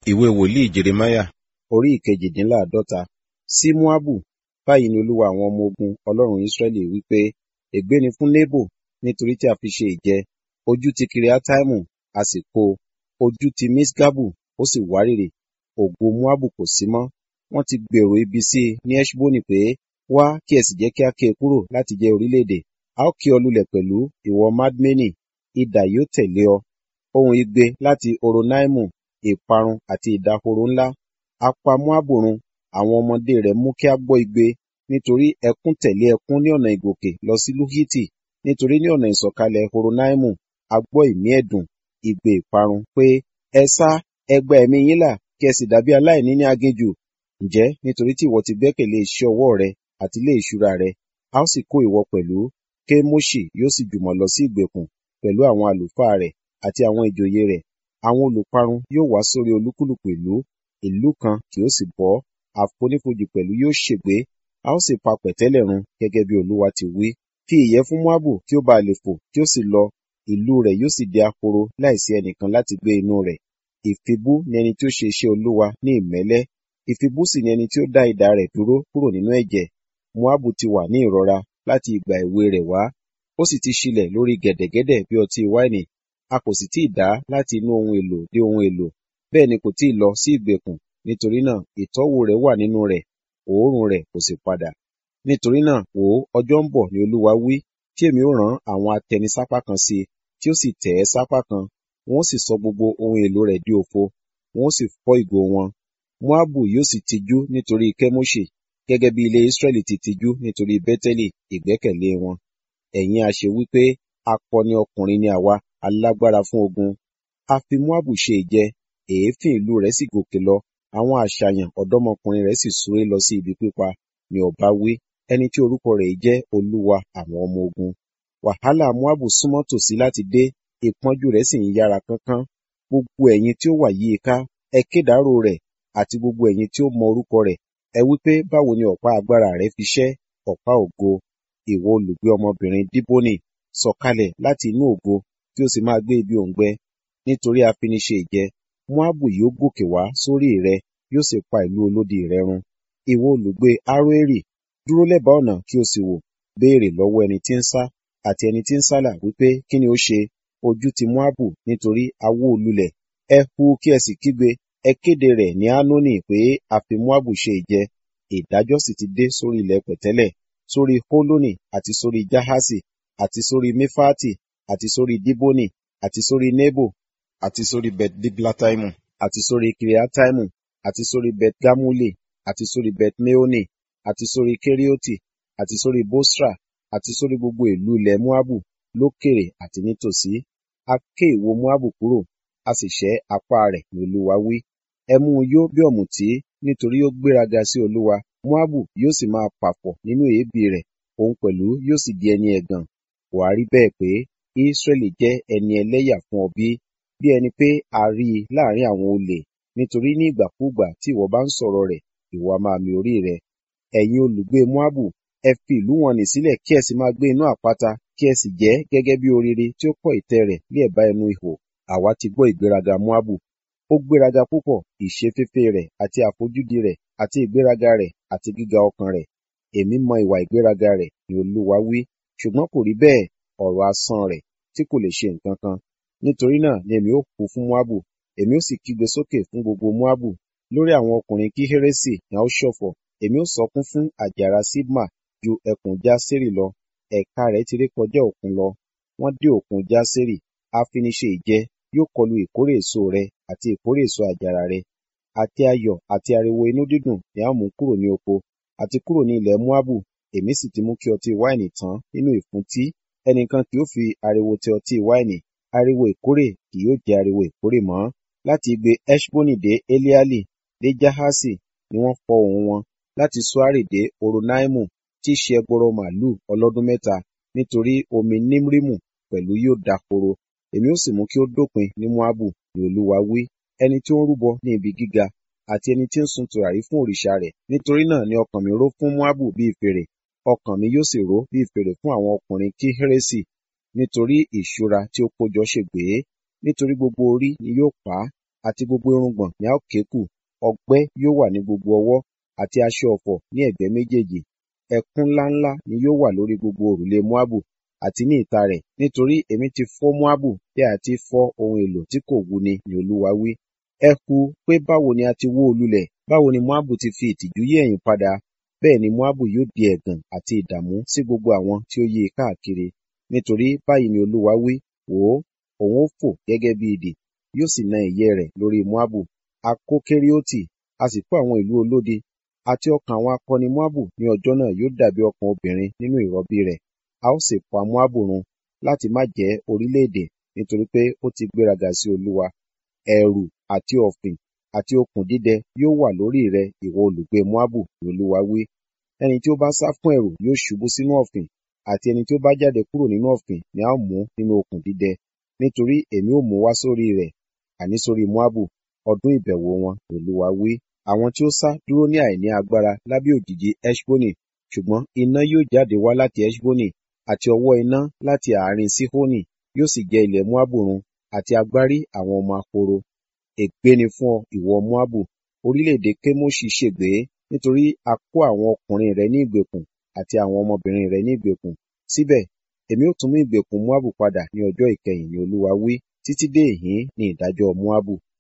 ìwé wòlíì jeremáyà orí ìkejìdínláàádọ́ta sí móábù báyìí ni olúwa àwọn ọmọ ogun ọlọ́run ísírẹ́lì wí pé ègbé ni fún nebo nítorí tí a fi ṣe ìjẹ ojú ti kiriataimu a sì kó o ojú ti misgabu ó sì wárìrì ògo móábù kò sí mọ́ wọ́n ti gbèrò ibi sí i ní eṣboni pé wá kí ẹ sì jẹ́ kí a ké e kúrò láti jẹ́ orílẹ̀-èdè a ó ké ọ lulẹ̀ pẹ̀lú ìwọ madmeni idà yóò tẹ̀lé ọ ohun igbe láti horonaimu ìparun àti ìdahoro ńlá a pa móábù run àwọn ọmọdé rẹ̀ mú kí a gbọ́ igbe nítorí ẹkún tẹ̀lé ẹkún ní ọ̀nà ìgòkè lọ sí luhiti nítorí ní ọ̀nà ìsọ̀kalẹ̀ horonaimu a gbọ́ ìmí ẹ̀dùn igbe ìparun pé ẹ sá ẹ gba ẹ̀mí yín là kí ẹ sì dàbí aláìní ní aginjù ǹjẹ́ nítorí tí ìwọ ti gbẹ́kẹ̀lé iṣẹ́ ọwọ́ rẹ àti ilé ìṣúra rẹ a ó sì kó ìwọ pẹ̀lú kémóṣì yóò sì jùmọ̀ lọ sí ìgbèkùn pẹ̀lú àwọn àlùfáà rẹ̀ àti àwọn ìjòyè rẹ̀ àwọn olùparun yóò wá sórí olúkúlùkù ìlú ìlú kan kì ó sì bọ́ àfonífojì pẹ̀lú yóò ṣègbé a ó sì pa pẹ̀tẹ́lẹ̀ run gẹ́gẹ́ bí olúwa ti wí fi ìyẹ́ fún moabu kí ó ba lè fò kí ó sì lọ ìlú rẹ̀ yóò sì di ahoro láìsí ẹnìkan láti gbé inú rẹ̀ ìfibú ni ẹni tí ó ṣe iṣẹ́ olúwa ní ìmẹ́lẹ́ ìfibú sì ni ẹni tí ó dá idà rẹ̀ dúró kúrò nínú ẹ̀jẹ̀ moabu ti wà ní ìrora láti ìgbà èwe rẹ̀ wá ó sì ti ṣílẹ̀ lórí gẹ̀dẹ̀gẹ̀dẹ̀ bí ọtí wáìnì a kò sì tíì dá láti inú ohun èlò dé ohun èlò bẹ́ẹ̀ ni kò tíì lọ sí ìgbèkùn nítorí náà ìtọ́wò rẹ̀ wà nínú rẹ̀ òórùn rẹ̀ kò sì padà nítorí náà wò ó ọjọ́ ń bọ̀ ni olúwa wí tí èmi ó rán àwọn atẹnisápá kan sí i tí ó sì tẹ̀ ẹ́ sápá kan wọn ó sì sọ gbogbo ohun èlò rẹ̀ di òfo wọn ó sì fọ́ ìgò wọn moabu yóò sì tijú nítorí kẹ́móṣì gẹ́gẹ́ bí ilé israẹli ti tijú nítorí bẹ́tẹ́lì ìgbẹ́kẹ̀lé wọn ẹ̀yin a ṣe wípé akọni ọkùnrin ni àwa alágbára fún ogun a fi moabu ṣe ìjẹ èéfín ìlú rẹ̀ sì gòkè lọ àwọn àṣàyàn ọ̀dọ́mọkùnrin rẹ̀ sì súré lọ sí ibi pípa ni ọba wí ẹni tí orúkọ rẹ̀ jẹ́ olúwa àwọn ọmọ ogun wàhálà moabu súnmọ́ tòsí láti dé ìpọ́njú rẹ̀ sì ń yára kánkán gbogbo ẹ̀yin tí ó wà yí i ká ẹ kédàárò rẹ̀ àti gbogbo ẹ̀yin tí ó mọ orúkọ rẹ̀ ẹ wí pé báwo ni ọ̀pá agbára rẹ̀ fi ṣẹ́ ọ̀pá ògo ìwọ olùgbé ọmọbìnrin díbónì sọ̀kalẹ̀ láti inú ògo kí o sì máa gbé ibi òǹgbẹ nítorí afiniṣe ìjẹ moabu yóò gòkè wá sórí rẹ yóò sì pa ìlú olódi rẹ run ìwọ olùgbé aroeri dúró lẹ́bàá ọ̀nà kí o sì wò béèrè lọ́wọ́ ẹni tí ń sá àti ẹni tí ń sálà wípé kí ni ó ṣe ojú ti moabu nítorí awó olulẹ̀ ẹ hu kí ẹ sì kígbe ẹ kéde rẹ̀ ní anoni pé a fi moabu ṣe ìjẹ ìdájọ́ sì ti dé sórí ilẹ̀ pẹ̀tẹ́lẹ̀ sórí holoni àti sórí jahasi àti sórí mefati àti sórí diboni àti sórí nebo àti sórí bet diblataimu àti sórí kiriataimu àti sórí bet gamuli àti sórí bet meoni àti sórí kerioti àti sórí bosra àti sórí gbogbo ìlú ilẹ̀ moabu lókèrè àti nítòsí a ké ìwo moabu kúrò a sì ṣẹ́ apá rẹ̀ ní olúwa wí ẹ mú un yó bí ọ̀mùtí nítorí ó gbéraga sí olúwa moabu yóò sì máa pàfọ̀ nínú èébì rẹ̀ òun pẹ̀lú yóò sì di ẹni ẹ̀gàn wà á rí bẹ́ẹ̀ pé israẹli jẹ́ ẹni ẹlẹ́yà fún ọ bí bí ẹni pé a rí i láàrin àwọn olè nítorí ní ìgbàkúùgbà tí ìwọ bá ń sọ̀rọ̀ rẹ̀ ìwọ a máa mi orí rẹ ẹ̀yin olùgbé moabu ẹ fi ìlú wọn nì sílẹ̀ kí ẹ sì máa gbé inú àpáta kí ẹ sì jẹ́ gẹ́gẹ́ bí orire tí ó kọ́ ìtẹ́ rẹ̀ ní ẹ̀bá ẹnu ihò àwa ti gbọ́ ìgbéraga moabu ó gbéraga púpọ̀ ìṣeféfé rẹ̀ àti àfojúdi rẹ̀ àti ìgbéraga rẹ̀ àti gíga ọkàn rẹ̀ èmi mọ ìwà ìgbéraga rẹ̀ ni olúwa wí ṣùgbọ́n kò rí bẹ́ẹ̀ ọ̀rọ̀ asán rẹ̀ tí kò lè ṣe nǹkan kan nítorí náà ni èmi ó kú fún moabu èmi ó sì kígbe sókè fún gbogbo moabu lórí àwọn ọkùnrin kí hérésì ni a ó ṣọ̀fọ̀ èmi ó sọkún fún àjàrà sibma ju ẹkùn jásérì lọ ẹ̀ka rẹ̀ ti ré kọjá òkun lọ wọ́n dé òkun jásérì afiniṣe ìjẹ yóò kọlu ìkórè èso rẹ àti ìkórè èso àjàrà rẹ àti ayọ̀ àti ariwo inú dídùn ni a mú kúrò ní oko àti kúrò ní ilẹ̀ moabu èmi sì ti mú kí ọtí wáìnì tán nínú ìfúntí ẹnìkan kì yóò fi ariwo tẹ ọtí wáìnì ariwo ìkórè kì yóò jẹ ariwo ìkórè mọ́ láti igbe eshboni dé eliali dé jahasi ni wọ́n fọ ohùn wọn láti suari dé oronaimu tí í ṣe ẹgbọrọ màálù ọlọ́dún mẹ́ta nítorí omi nimrimu pẹ̀lú yóò dahoro èmi ó sì mú kí ó dópin ní moabu ni olúwa wí ẹni tí ó ń rúbọ ní ibi gíga àti ẹni tí ń sun tùràrí fún òrìṣà rẹ̀ nítorí náà ni ọkàn mi ró fún moabu bíi fèrè ọkàn mi yóò sì ró bíi fèrè fún àwọn ọkùnrin kí hérésì nítorí ìṣúra tí ó kójọ ṣègbé nítorí gbogbo orí ni yóò pa á àti gbogbo irùngbọ̀n ni a ó ké kù, ọgbẹ́ yóò wà ní gbogbo ọwọ́, àti aṣọ ọ̀fọ̀ ní ẹ̀gbẹ́ méjèèjì. Ẹkún ńláńlá ni yóò wà lórí gbogbo òrùlé Moabu àti ní ìta rẹ̀, nítorí èmi ti fọ́ Moabu bí a ti fọ́ ohun èlò tí kò wúni ni Olúwa wí. Ẹ hu pé báwo ni a ti wó o lulẹ̀, báwo ni Moabu ti fi ìtìjú yí ẹ̀yìn padà. Bẹ́ẹ̀ ni Moabu yóò di ẹ̀gàn àti ìdààmú sí gbogbo àwọn tí ó yí i káàkiri. Nítorí báyìí ni Olúwa wí, wò ó, òun ó fò gẹ́gẹ́ bí idì, yóò sì na ìyẹ́ rẹ̀ lórí Moabu. A kó Kerioti, a sì kó àwọn ìlú olódi, àti ọkàn àwọn akọni Moabu ní ọjọ́ náà yóò dàbí ọkàn obìnrin nínú ìrọbí rẹ̀. A ó sì pa Moabu run láti má jẹ́ orílẹ̀-èdè, nítorí pé ó ti gbéraga sí Olúwa. Ẹ̀rù àti ọ̀fìn àti okùn dídẹ yóò wà lórí rẹ, ìwọ olùgbé Moabu, ni Olúwa wí. Ẹni tí ó bá sá fún ẹ̀rù yóò ṣubú sínú ọ̀fìn, àti ẹni tí ó bá jáde kúrò nínú ọ̀fìn ni a ó mú nínú okùn dídẹ. Nítorí èmi ó mú wá sórí rẹ̀, àní sórí Moabu, ọdún ìbẹ̀wò wọn, ni Olúwa wí. Àwọn tí ó sá dúró ní àìní agbára lábẹ́ òjìji Heṣboni, ṣùgbọ́n iná yóò jáde wá láti Heṣboni, àti ọ̀wọ́ iná láti àárín Sihoni yóò sì jẹ ilẹ̀ Moabu run, àti agbárí àwọn ọmọ ahoro. Ègbé ni fún ọ, ìwọ Moabu, orílẹ̀-èdè Kemoṣi ṣègbé, nítorí a kó àwọn ọkùnrin rẹ ní ìgbèkùn àti àwọn ọmọbìnrin rẹ ní ìgbèkùn. Síbẹ̀, èmi ó tún mú ìgbèkùn Moabu padà ní ọjọ́ ìkẹyìn, ni Olúwa wí, títí dé ìhín ni ìdájọ́ Moabu.